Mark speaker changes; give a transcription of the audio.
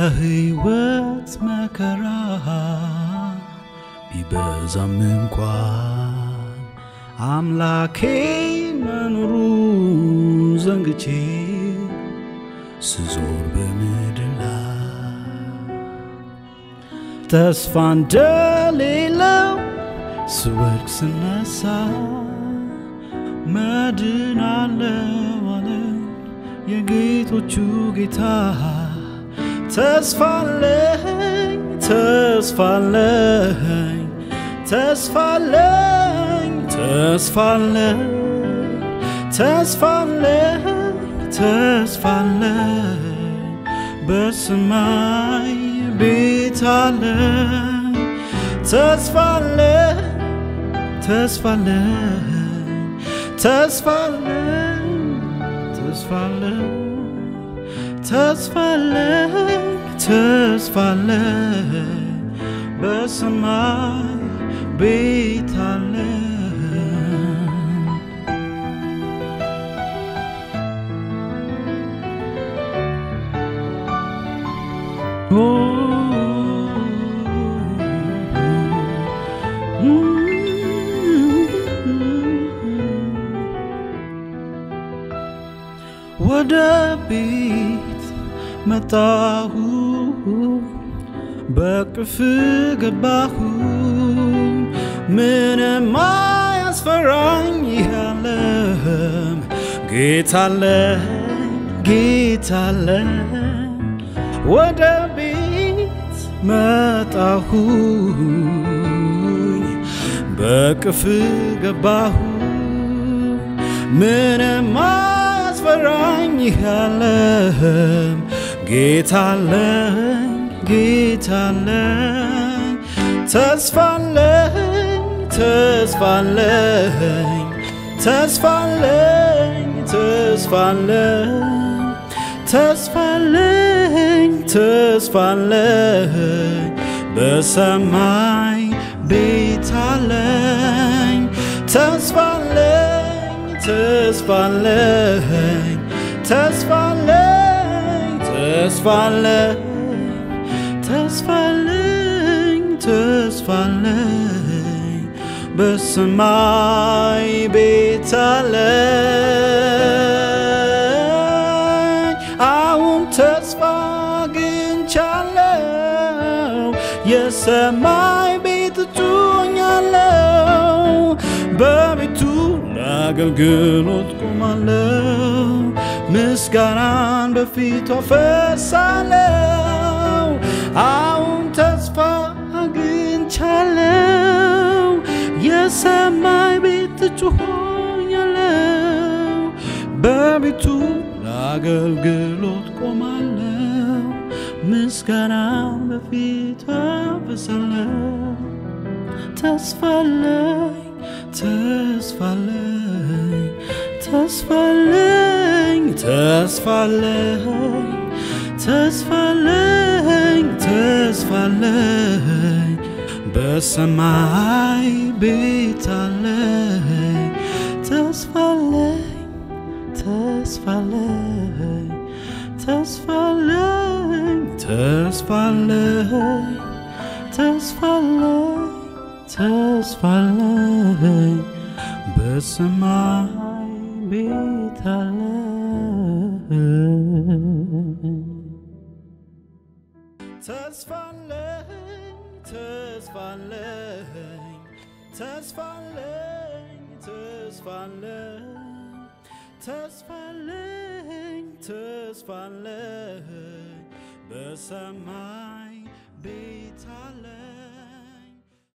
Speaker 1: የህይወት መከራ ቢበዛም እንኳን አምላኬ መኖሩን ዘንግቼ ስዞር በምድር ላይ ተስፋ እንደሌለው ስወድቅ ስነሳ መድን አለው አለን የጌቶቹ ጌታ ተስፋለኝ ተስፋለኝ ተስፋለኝ ተስፋለኝ ተስፋለኝ ተስፋለኝ በሰማይ ቤት አለኝ ተስፋለኝ ተስፋለኝ ተስፋለኝ ተስፋለኝ ተስፋለኝ ተስፋለኝ በሰማይ ቤት አለኝ ወደ ቤት መጣሁ በቅፍ ገባሁ ምንም አያስፈራኝ ያለም ጌታለኝ ጌታለኝ ወደ ቤት መጣሁ በቅፍ ገባሁ ምንም አያስፈራኝ ያለም ጌታለኝ ጌታለኝ ተስፋለኝ ተስፋለኝ ተስፋለኝ ተስፋለኝ ተስፋለኝ ተስፋለኝ በሰማይ ቤት አለኝ ተስፋለኝ ተስፋለኝ ተስፋለኝ ተስፋለኝ ተስፋለኝ ተስፋለኝ በሰማይ ቤት አለኝ አሁን ተስፋ አግኝቻለሁ የሰማይ ቤት እጮኛለሁ በቤቱ ለአገልግሎት ቆማለሁ ምስጋናን በፊቱ አፈሳለሁ አሁን ተስፋ አግኝቻለሁ የሰማይ ቤት እጮኛለሁ በቤቱ ለአገልግሎት ቆማለሁ ምስጋናን በፊቱ አፈሳለሁ ተስፋለኝ ተስፋለኝ ተስፋለኝ ተስፋለኝ ተስፋለኝ ተስፋለኝ በሰማይ ቤት አለኝ ተስፋለኝ ተስፋለኝ ተስፋለኝ ተስፋለኝ ተስፋለኝ ተስፋለኝ በሰማይ ቤት አለኝ ተስፋለኝ ተስፋለኝ ተስፋለኝ ተስፋለኝ ተስፋለኝ ተስፋለኝ በሰማይ ቤት አለኝ